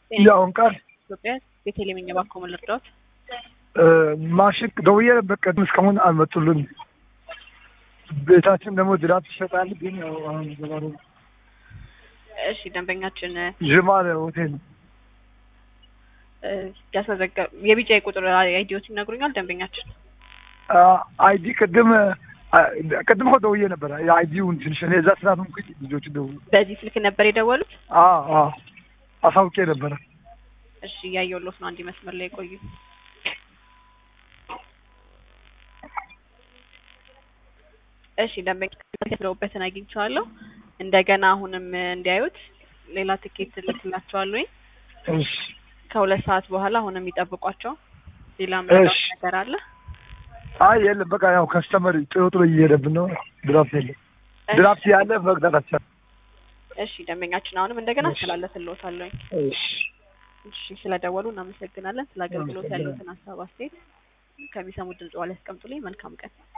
የአሁን ቃል ኢትዮጵያ ቤተልሔም እባክዎ ምን ልርዳዎት? ማሽን ደውዬ በቀደም እስካሁን አልመጡልን። ቤታችን ደግሞ ድራት ይሸጣል፣ ግን ያው አሁን ዘባሩ እሺ ደንበኛችን ዥማር ሆቴል እ ያስመዘገ የቢጫ ቁጥር አይዲዎት ይነግሩኛል ደንበኛችን አይዲ ቅድም ቅድም እኮ ደውዬ ነበረ። የአይዲውን ትንሽ እኔ እዛ ስራ ምንኩ ልጆቹ ደውሉ በዚህ ስልክ ነበር የደወሉት? አሳውቄ ነበረ። እሺ እያየሁሎት ነው። አንድ መስመር ላይ ቆዩ። እሺ ደንበኛ የተደውበትን አግኝቼዋለሁ። እንደገና አሁንም እንዲያዩት ሌላ ትኬት ልክላቸዋለሁ። እሺ ከሁለት ሰዓት በኋላ አሁንም ይጠብቋቸው። ሌላ ምንድነው እሺ። ነገር አለ? አይ የለም በቃ ያው ከስተመር ጥሩ ጥሩ እየሄደብን ነው። ድራፍት የለም። ድራፍት ያለ መቅዳት አልቻልንም። እሺ ደንበኛችን አሁንም እንደገና እሺ። አስተላለፍልዎታለሁ። እሺ እሺ ስለደወሉ እናመሰግናለን። ስለ አገልግሎት ያለዎትን ሀሳብ አስተያየት ከሚሰሙት ድምጽ ላይ ያስቀምጡልኝ። መልካም ቀን።